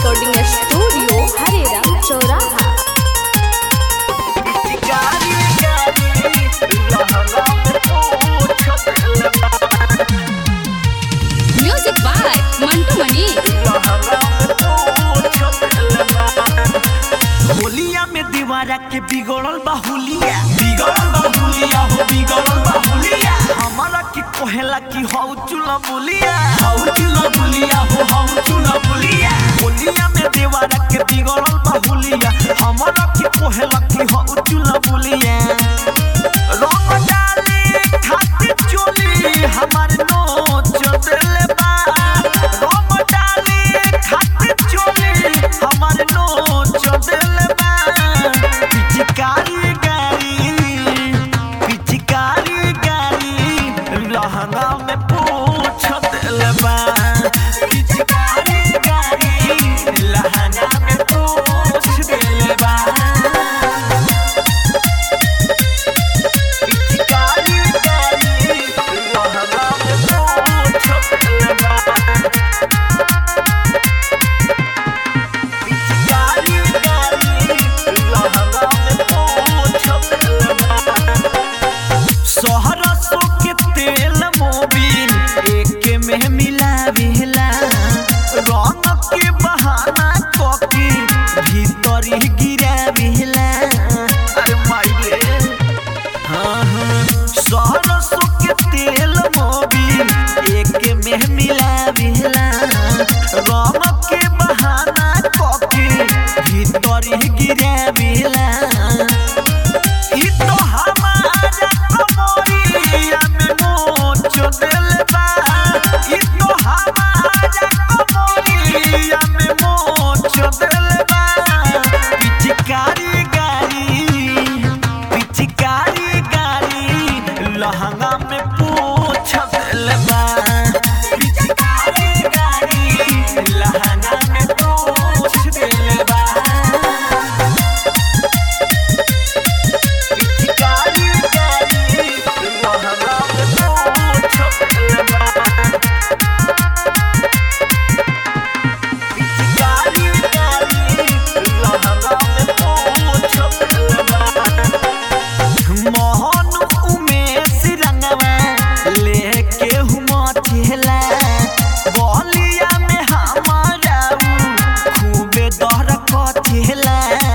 recording studio Hareram चौराहा music by Mantu मनी होलिया में दीवारा के बिगड़ल बाहुलिया बिगड़ल बाहुलिया हो बिगड़ल बाहुलिया हमारा की कोहेला की हौ चुला बुलिया हौ चुला बुलिया हो हौ चुला बुलिया होलिया में दीवारा के बिगड़ल बाहुलिया हमारा की कोहेला की हौ चुला बुलिया रंग डाले खातिर चोली हमार नोच देले बा रंग डाले खातिर चोली हमार नोच देले बा पिचकारी गाड़ी पिचकारी गाड़ी लहंगा में पूछ देले बा पिचकारी गाड़ी लहंगा में पूछ देले बा पिचकारी गाड़ी लहंगा में पूछ देले बा पिचकारी गाड़ी लहंगा में पूछ देले बा सहरसो के तेल मोबिल एक में मिलावेला रंग के बहाना कके भीतर ही गिरावेला अरे माई रे हाँ हाँ सहरसो के तेल मोबिल एक में मिलावेला रंग के बहाना कके भीतर ही गिरावेला ई तो हमारा कमरिया में मोच देले बा ई तो हमारा कमरिया में मोच देले बा पिचकारी गाड़ी पिचकारी गाड़ी लहंगा में पूछ देले बा पिचकारी गाड़ी लहंगा में पूछ देले बा पिचकारी गाड़ी लहंगा में पूछ देले बा पिचकारी गाड़ी लहंगा में पूछ देले बा मोहन उमेश रंगवा लेके हुआ ठेला बलिया में हमारा उ खूबे दहर कथेला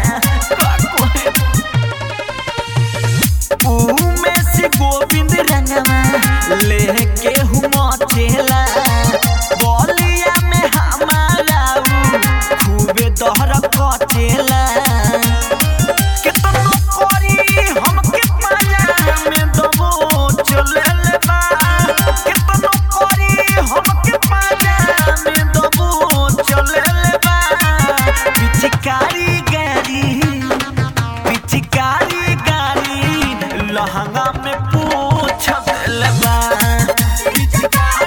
उमेश गोविंद रंगवा लेके हुआ ठेला बलिया में हमारा उ खूबे दहर कथेला केतनो करी हमके पाया में दबो चलेले बा केतनो करी हमके पाया में दबो चलेले बा पिचकारी गाड़ी पिचकारी गाड़ी लहंगा में पूछ देले बा पिचकारी